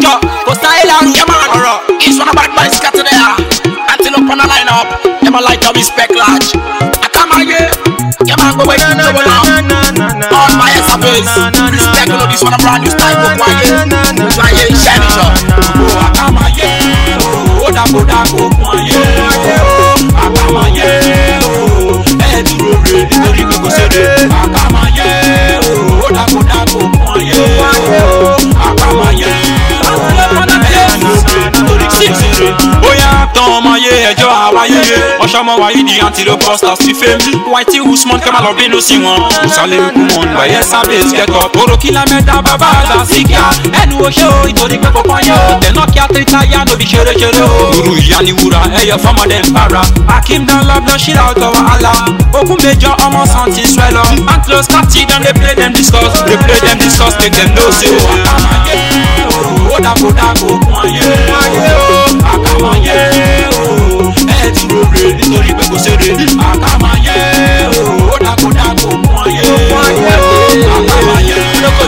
jọ kò sáyé lárú yẹ máa ọ̀rọ̀ ìṣúná bad boy scatter there antelope on the line up yẹ máa like to respect large àkàmáyé yẹ máa gbowó ètò ìjọba náà all my ass surface respect no this one a brand new style gbogbo ayé gbogbo ayé iṣẹ́ níjọ gbogbo àkàmáyé ó dàgbò dàgbò kún ayé àkàmáyé ẹ dúró re nítorí pé kò ṣeré àkàmáyé ó dàgbò dàgbò kún ayé àkàmáyé ẹ dúró re nítorí pé kò ṣeré. bóyá tán ọmọ ayé ẹjọ́ àwáyé ọ̀ṣọ́mọ wáyé di antelope busters ti fame whitey usman kẹ́ máa lọ bínú sí wọn ìsàlẹ̀ ikú wọn gbàyẹ sábẹ́ ìtìkẹ́tọ̀ tóró kí lámẹ́ta bàbá àgbà sí kíá ẹnu oṣó ìtòrí pé kọ̀ọ̀kan yẹ o tẹ̀nà kí àtẹ̀tà yá lóbi ṣeréṣeré o. irú ìyá ni wúrà ẹyẹ fọmọdé ń para akim dan love don shit out of wahala ogun major ọmọ san ti swell up antlos kati don dey play dem discuss dey play dem discuss make dem know say o àkàmáyé ó dàgbò dàgbò kún ayé àkàmáyé ẹ dúró re nítorí pé kò ṣeré àkàmáyé ó dàgbò dàgbò kún ayé àkàmáyé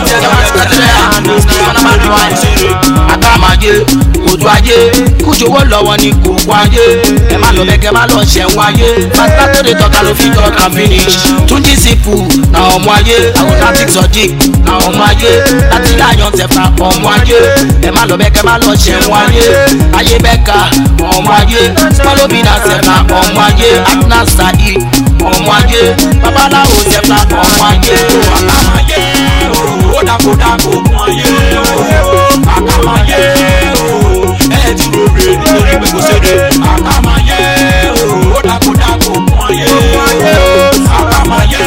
àkàmáyé òjò ayé kújowó lọ́wọ́ ní kókó ayé ẹ má lọ bẹ́kẹ́ má lọ ṣẹ̀wọ̀n ayé pátá tó lè tọ́ka ló fi tọ́ka finish túnjí sípù na ọmọ ayé automatic sodiq na ọmọ ayé láti láyọ̀ tẹ̀fà ọmọ ayé ẹ má lọ bẹ́kẹ́ má lọ ṣẹ̀wọ̀n ayé ayé bẹ́ka ọmọ ayé pọ́lọ́bì náà tẹ̀fà ọmọ ayé agna sahi ọmọ ayé babaláwo tẹ̀fà ọmọ ayé àkàmáyé ó dàgbò dàgbò kún ayé àkàmáyé ẹ dúró re nítorí pé kò ṣeré àkàmáyé ó dàgbò dàgbò kún ayé àkàmáyé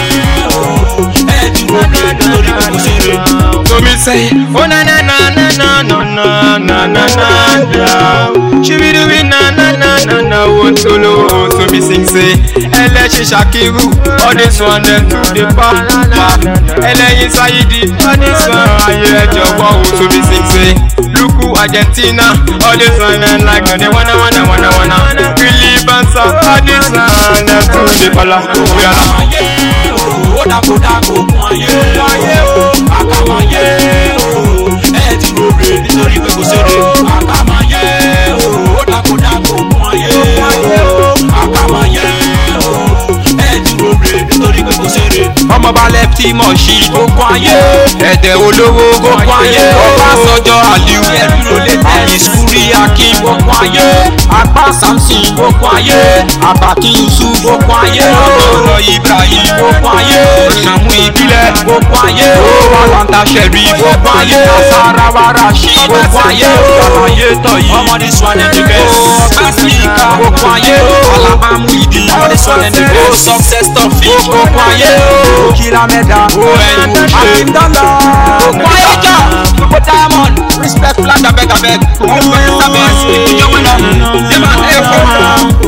ẹ dúró re nítorí pé kò ṣeré. So me say, oh na na na na na na na na na na na. She be doing na na na na na one solo. So me sing say, ẹlẹ́ṣin ṣàkírù, all this one dem to dey pa pa. Ẹlẹ́yin Sáyidi, all this one ayé ẹjọ́ wọ́ o. So me sing say, Luku Argentina, all this one dem like no dey wanna wanna wanna wanna. Really bansa, all this one dem to dey pala. Oya na. àkàmáyé ó dàgbò dàgbò kún ayé àkàmáyé ẹ dúró re nítorí pé kò ṣeré àkàmáyé ó dàgbò dàgbò kún ayé àkàmáyé ẹ dúró re nítorí pé kò ṣeré. ọmọ balẹ̀ tí mọ̀ sí okun ayé ẹ̀dẹ̀ olówó okun ayé ọbásanjọ́ aliu àyìnsúrí akin okun ayé apá samson okun ayé abakin yusuf okun ayé ọ̀rọ̀ ibrahim okun ayé ìṣàmú ìbílẹ̀ okun ayé wàlàntà sẹ̀rí okun ayé asarawa rasheed okun ayé àlàyé tọ̀yí ọmọdé swan ẹ̀ ní bẹ́ẹ̀. ọ̀pá síkà okun ayé alabamu ìdí ọmọdé sọ̀rọ̀ ní bẹ́ẹ̀ success top fish. okun ayé kìlá mẹ́ta ẹ̀yìn àkíndọ́lọ́ Okun ayé jà gbogbo diamond respect flag abeg abeg. Gbogbo ẹ̀sán bẹ́ẹ̀ sí ìjọba náà. Ṣé máa ń ẹ̀ fọ́?